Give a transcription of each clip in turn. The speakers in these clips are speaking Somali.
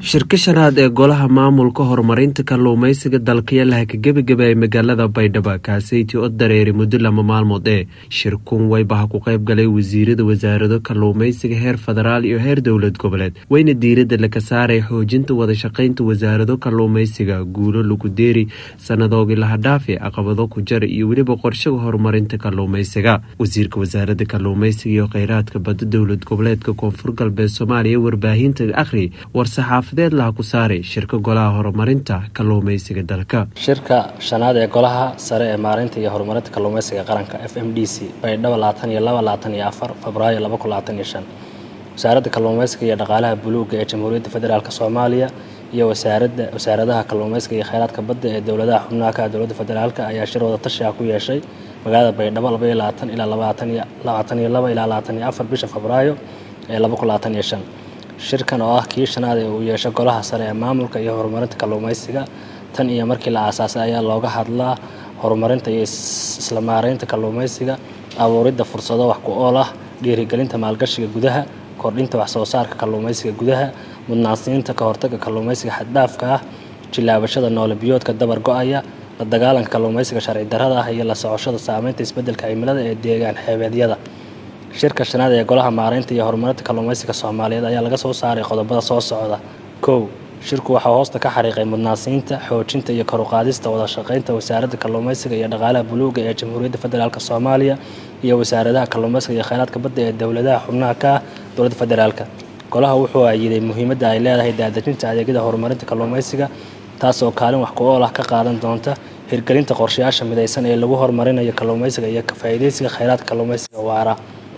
shirka shanaad ee golaha maamulka horumarinta kalluumeysiga dalkayalaha ka gebagaba ee magaalada baydhabo kaaseyti oo dareeri muddo lama maalmood ee shirkun waybaha ku qayb galay wasiirada wasaarado kalluumeysiga heer federaal iyo heer dowlad goboleed wayna diiradda laka saaray xoojinta wadashaqeynta wasaarado kalluumeysiga guulo lagu deeri sanadoogii lahadhaafi caqabado ku jara iyo weliba qorshaga horumarinta kalluumeysiga wasiirka wasaarada kalluumeysiga iyo kheyraadka badda dowlad goboleedka koonfur galbeed soomaaliya warbaahinta akhri war-saxaaf laha ku saaray shirka golaha horumarinta kalluumeysiga dalka shirka shanaad ee golaha sare ee maareynta iyo horumarinta kalluumeysiga qaranka f m d c baydhabo labaatan iyo laba labaatan iyo afar febraayo laba kun labaatan iyo shan wasaaradda kalluumeysiga iyo dhaqaalaha buluuga ee jamhuuriyadda federaalk soomaaliya iyo wasaaradda wasaaradaha kalluumeysiga iyo kheyraadka badda ee dowladaha xubnaha ka dowladda federaalk ayaa shir wada tashi ah ku yeeshay magaalada baydhabo labaiyo labaatan ilaa labaatan iyo laba ilaa labaatan iyo afar bisha febraayo ee laba kun labaatan iyo shan shirkan oo ah kii shanaad ee uu yeesho golaha sare ee maamulka iyo horumarinta kalluumeysiga tan iyo markii la aasaasay ayaa looga hadlaa horumarinta iyo isla maareynta kalluumeysiga abuuridda fursado wax ku ool ah dhiirigelinta maalgashiga gudaha kordhinta waxsoo saarka kalluumeysiga gudaha mudnaansiinta ka hortagga kalluumeysiga xaddhaafka ah jilaabashada noole biyoodka dabar go-aya la dagaalanka kalluumeysiga sharci darrada ah iyo la socoshada saameynta isbeddelka cimilada ee deegaan xeebeedyada shirka shanaad ee golaha maareynta iyo horumarinta kalluumeysiga soomaaliyeed ayaa laga soo saaray qodobada soo socda kow shirku waxaa hoosta ka xariiqay mudnaansiinta xoojinta iyo karuqaadista wadashaqeynta wasaaradda kalluumeysiga iyo dhaqaalaha buluuga ee jamhuuriyadda federaalk soomaaliya iyo wasaaradaha kalluumeysiga iyo kheyraadka badda ee dowladaha xubnaha ka ah dowladda federaalk golaha wuxuu ayiday muhiimadda ay leedahay daadejinta adeegyada horumarinta kalluumeysiga taasoo kaalin wax ku ool ah ka qaadan doonta hirgelinta qorshayaasha midaysan ee lagu horumarinayo kalluumeysiga iyo ka faa'iideysiga kheyraadka kalluumeysiga waara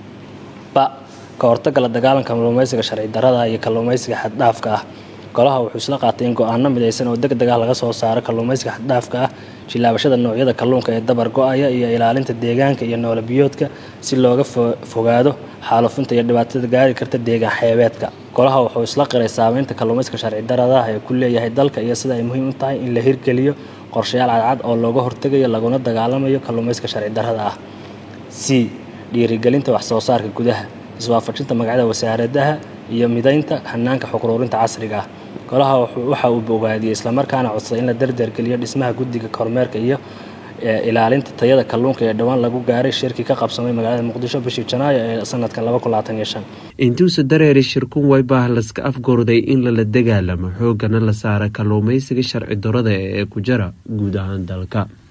ba ka hortagga la dagaalanka kalluumeysiga sharci darrada iyo kalluumeysiga xaddhaafka ah golaha wuxuu isla qaatay in go-aano midaysan oo deg deg ah laga soo saaro kalluumeysiga xaddhaafka ah jilaabashada noocyada kalluunka ee dabar go-aya iyo ilaalinta deegaanka iyo noole biyoodka si looga fogaado xaalufinta iyo dhibaatada gaari karta deegaan xeebeedka golaha wuxuu isla qiray saameynta kalluumeysiga sharci darrada ah ee ku leeyahay dalka iyo sida ay muhiim u tahay in la hirgeliyo qorshayaal cadcad oo looga hortegayo laguna dagaalamayo kalluumeysiga sharci darrada ah c dhiirigelinta waxsoo saarka gudaha iswaafajinta magacyada wasaaradaha iyo midaynta hanaanka xuquruurinta casriga ah golaha waxa uu bogaadiyey islamarkaana codsaday in la dardargeliyo dhismaha guddiga kormeerka iyo ilaalinta tayada kalluunka ee dhowaan lagu gaaray shirkii ka qabsamay magaalada muqdisho bishii janaayo ee sanadka intuusa dareeri shirkun waybah laska afgorday in lala dagaalamo xoogana la saara kalluumeysiga sharci darada ee ku jara guud ahaan dalka